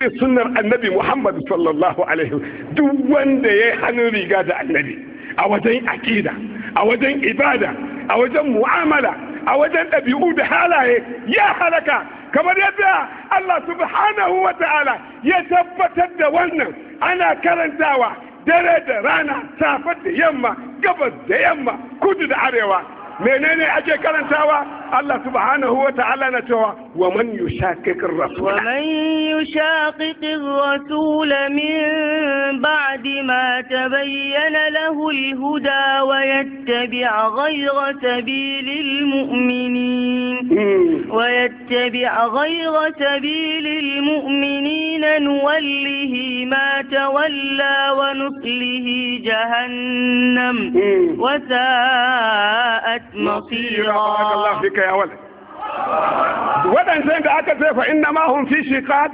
sunnar annabi Muhammad sallallahu alaihi duk wanda ya yi hannun riga da annabi a wajen aƙida a wajen ibada a wajen mu'amala a wajen ɗabi'u da halaye ya halaka kamar yadda Allah subhanahu wa ta'ala ya tabbatar da wannan ana karantawa dare da rana safe da yamma gabas da yamma kudu da arewa menene ake karantawa Allah subhanahu wa ta'ala na cewa wa man yushaqiqir rasul wa man yushaqiqir rasul min ba'di ma tabayyana lahu al-huda wa yattabi' ghayra sabilil mu'minin wa yattabi' ghayra sabilil mu'minin nuwallihi ma tawalla wa nuslihi jahannam wa sa'at masira Allah fika ya wala waɗancan da aka ce fa inna ma hum fi shiqaq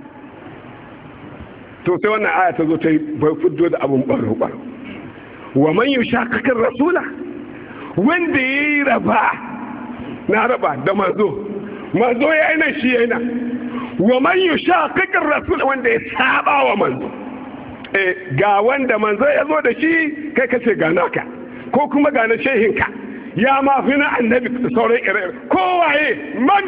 to sai wannan aya ta zo ta bai fuddo da abun baro baro wa man yushaqiqir rasula wanda yayi raba na raba da manzo manzo yayi nan shi yayi nan wa man yushaqiqir rasula wanda ya saba wa manzo eh ga wanda manzo ya zo da shi kai kace ga naka ko kuma ga na shehinka ya ma fi na annabi da sauran ire kowaye man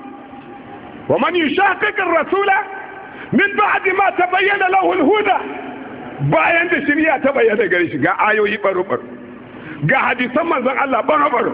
wa man yushaqiqir rasula min ba'di ma tabayyana lahu al-huda bayan da shari'a ta bayyana gare shi ga ayoyi baro baro ga hadisan manzon Allah baro baro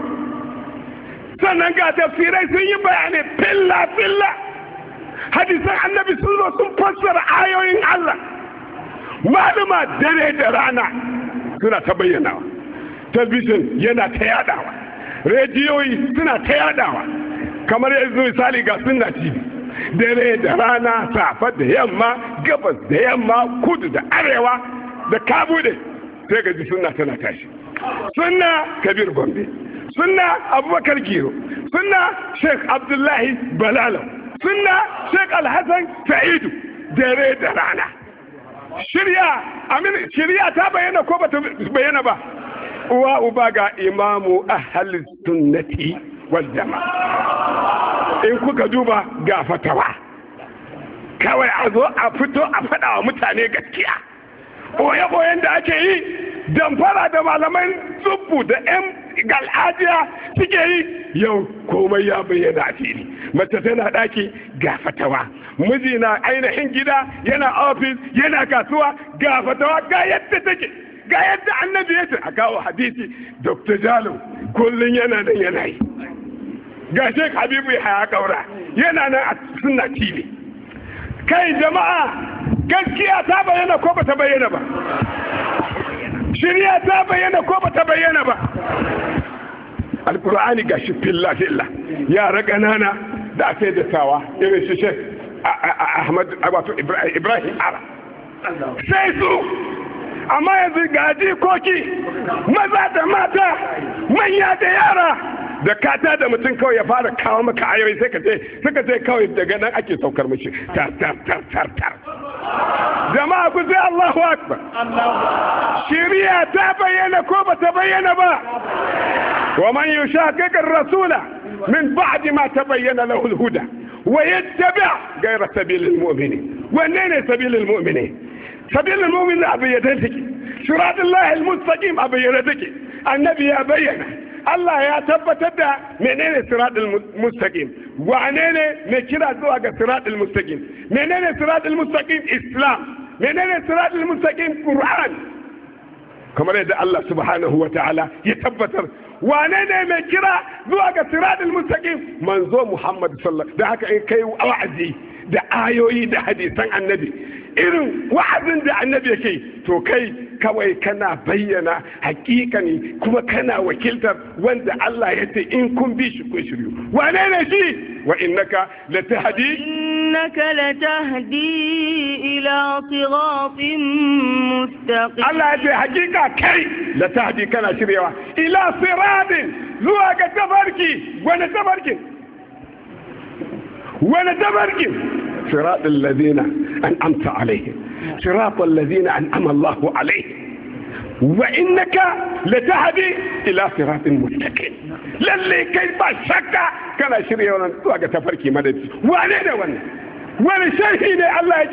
sannan ga tafsirai sun yi bayani filla filla hadisan annabi sun zo sun fassara ayoyin Allah maluma dare da rana suna ta bayyanawa talbishin yana ta yadawa rediyoyi suna ta yadawa kamar yanzu misali ga sunna tv dare da rana safa da yamma gabas da yamma kudu da arewa da kabude sai ga ji sunna tana tashi sunna kabir gombe sunna abubakar giro sunna sheikh abdullahi balalo sunna sheikh alhassan sa'idu dare da rana shirya amin shirya ta bayyana ko ba ta bayyana ba uwa uba ga imamu ahal sunnati wal jama'a in kuka duba ga fatawa kawai a zo a fito a faɗa wa mutane gaskiya boye-boyen da ake yi damfara da malaman tsubbu da 'yan gal'ajiya suke yi yau komai ya bayyana a fili mace tana ɗaki ga fatawa miji na ainihin gida yana ofis yana kasuwa ga fatawa ga yadda take ga yadda annabi ya ce a kawo hadisi dr jalo kullum yana nan yana yi ga sheik habibu ya haya kaura yana nan a suna tv kai jama'a gaskiya ta bayyana ko ba ta bayyana ba shirya ta bayyana ko ba ta bayyana ba alkur'ani ga shi filla filla yara ƙanana da aka yi dattawa irin shi shek ahmad wato ibrahim ara sai su amma yanzu ga jikoki maza da mata manya da yara da kata da mutum kawai ya fara kawo maka ayoyi sai ka ce suka ce kawai daga nan ake saukar mishi tar tar tar tar tar jama'a ku sai Allahu akbar shiriya ta bayyana ko ba ta bayyana ba wa man yushaqiq ar-rasula min ba'di ma tabayyana lahu al-huda wa yattabi' ghayra sabilil mu'minin wanne ne sabilil mu'minin sabilil mu'minin abu yadda take shiratullahi al-mustaqim abu yadda take annabi ya bayyana Allah ya tabbatar da menene siratul mustaqim wane ne mai kira zuwa ga siratul mustaqim menene siratul mustaqim islam menene siratul mustaqim qur'an kamar yadda Allah subhanahu wa ta'ala ya tabbatar wane ne mai kira zuwa ga siratul mustaqim manzo Muhammad sallallahu da haka in kai wa'azi da ayoyi da hadisan annabi irin wa'azin da annabi yake to kai kawai kana bayyana hakikani kuma kana wakiltar wanda Allah ya ce in kun bi shi kun shiryu wane ne shi wa innaka latahdi innaka latahdi ila siratin mustaqim Allah ya ce hakika kai latahdi kana shiryawa ila siratin zuwa ga tabarki wani tabarkin wani tabarkin صراط الذين أنعمت عليهم صراط الذين أنعم الله عليهم وإنك لتهدي إلى صراط مستقيم للي كيف شك كان شريعا توقع تفركي مدد وانا وانا وانا شيء الله